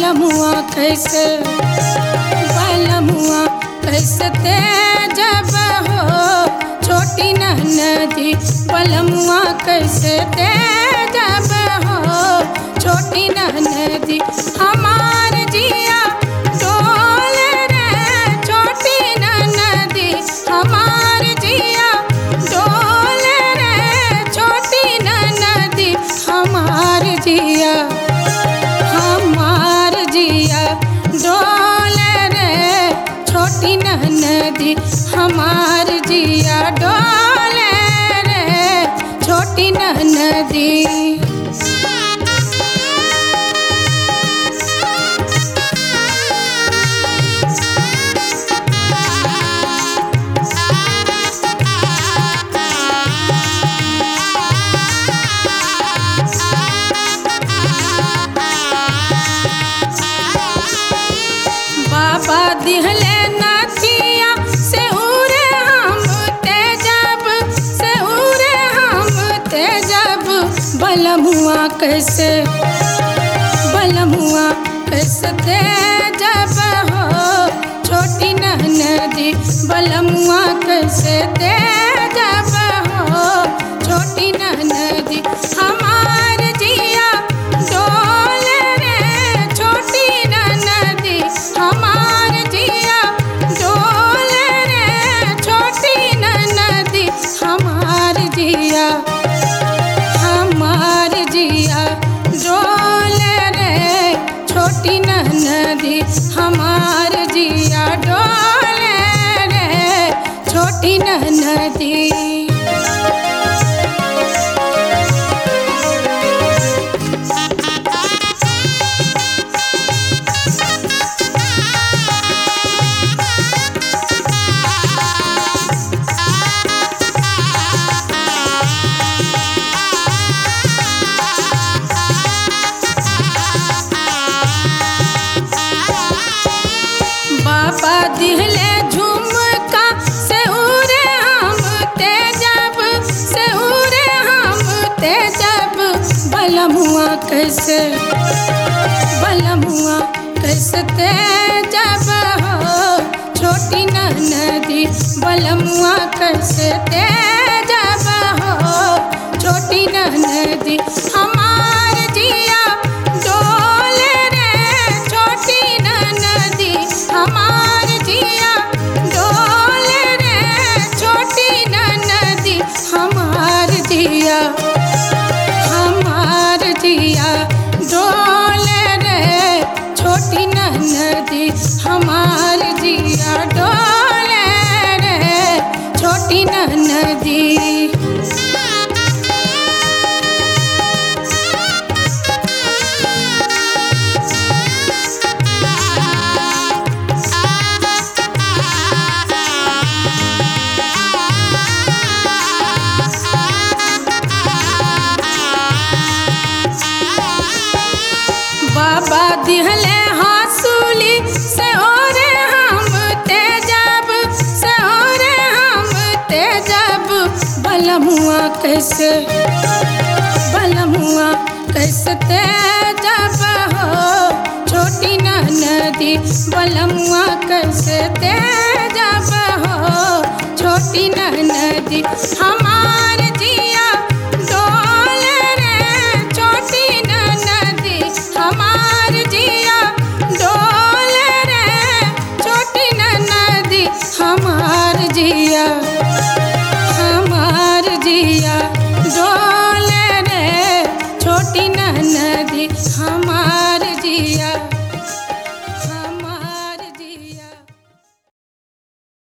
बलमुआ कैसे बलमुआ कैसे तेजब हो छोटी नदी बलमुआ कैसे तेजब हो छोटी नदी हमार जिया डोल रे छोटी नदी हमार जिया डोल रे छोटी नदी हमार जिया हमार जिया डोल रे छोटी नदी हमार जिया डोल रे छोटी नदी बाबा दिहले नाचिया से उरे हम तेजब से उरे हम तेजब बलमुआ कैसे बलमुआ कैसे तेजब हो छोटी नदी बलमुआ कैसे तेजब हो छोटी नदी हमार जिया डोल रे छोटी नदी हमार जिया डोल रे छोटी नदी हमार जिया हमार जिया डोल रे छोटी नदी हमार जिया डोल रे छोटी नदी बाबा दिहले झुमका से उरे हम तेजब से उरे हम तेजब बलमुआ कैसे बलमुआ कैसे तेजब हो छोटी नदी बलमुआ कैसे तेजब हो छोटी नदी हमार जिया डोल रे छोटी नदी हमार जिया डोल रे छोटी नदी हमार जिया हमार जिया डोल रे छोटी नदी हमार जिया डोल रे छोटी नदी बाबा दिहले हासूली से ओरे हम तेजब से ओरे हम तेजब बलमुआ कैसे बलमुआ कैसे तेजब हो छोटी नदी बलमुआ कैसे तेजब हो छोटी नदी हम